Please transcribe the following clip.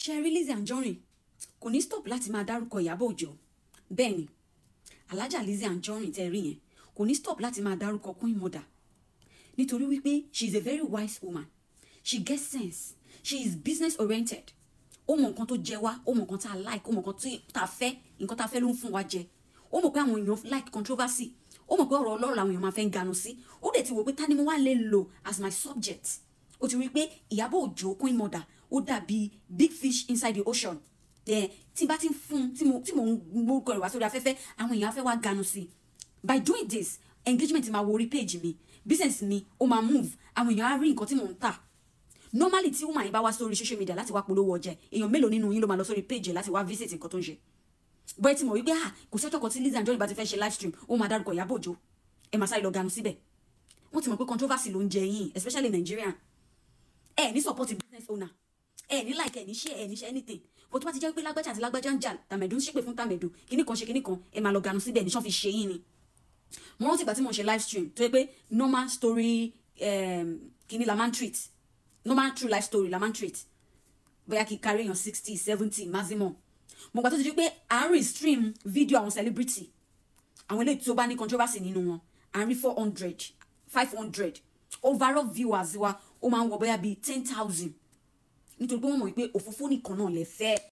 ṣe rí Lizzy Anjorin kò ní stop láti máa dárúkọ Ìyábọ̀ Òjó bẹ́ẹ̀ ni alájà Lizzy Anjorin tẹ́ rí yẹn kò ní stop láti máa dárúkọ Queen Mother nítorí wípé she is a very wise woman she gets sense she is business oriented ó mọ nǹkan tó jẹ wá ó mọ nǹkan tá a like ó mọ nǹkan tá a fẹ́ nǹkan tá a fẹ́ ló ń fún wa jẹ ó mọ̀ pé àwọn èèyàn like controversy ó mọ̀ pé ọ̀rọ̀ ọlọ́rọ̀ làwọn èèyàn máa fẹ́ ń ganu sí ó dẹ̀ ti wò pé ta ni mo wá lè lò as my subject ó ti rí i pé Ìyábọ̀ Òjó Queen Mother ó dàbí big fish inside the ocean ẹ tí bá ti ń fún tí mo tí mo ń gbórúkọ rẹ̀ wá sórí afẹ́fẹ́ àwọn èèyàn á fẹ́ wá ganu sí by doing this engagement máa wo orí page mi business mi ó máa move àwọn èèyàn á rí nǹkan tí mò ń tà normally tí woman yìí bá wá sórí social media láti wá polówó ọjà èèyàn mélòó nínú yín ló máa lọ sórí page láti wá visit nǹkan tó ń ṣe bóyá tí mo wí pé ah kò sẹ́jọ́ kan tí Lizzy Anjorin bá ti fẹ́ ṣe live stream ó máa dárúkọ Ìyábọ̀ Òjó ẹ máa sáré lọ ganu síbẹ̀ wọ́n ti mọ̀ pé controversy ló ń jẹ yín especially Nigerian ẹ ní support business owner ẹ ní like ẹ ní share ẹ ní share anything bó tó bá ti jẹ́ pé lágbájá àti lágbájá ń jà tàmẹ̀dù ń ṣépè fún tàmẹ̀dù kíní kan ṣe kíní kan ẹ máa lọ ganu síbẹ̀ ní sọ́n fi ṣe yín ni mo rántí ìgbà tí mo ń ṣe live stream tó yẹ pé normal story um, kíní la máa ń treat normal true life story la máa ń treat bóyá kí kárí èèyàn sixty seventy maximum mo gbà tó ti di pé à ń rí stream video àwọn celebrity àwọn eléyìí tó bá ní controversy nínú wọn à ń rí four hundred five hundred overall viewers wa ó máa ń wọ bóyá bíi ten thousand nítorí pé wọ́n mọ̀ wípé òfófó nìkan náà lè fẹ́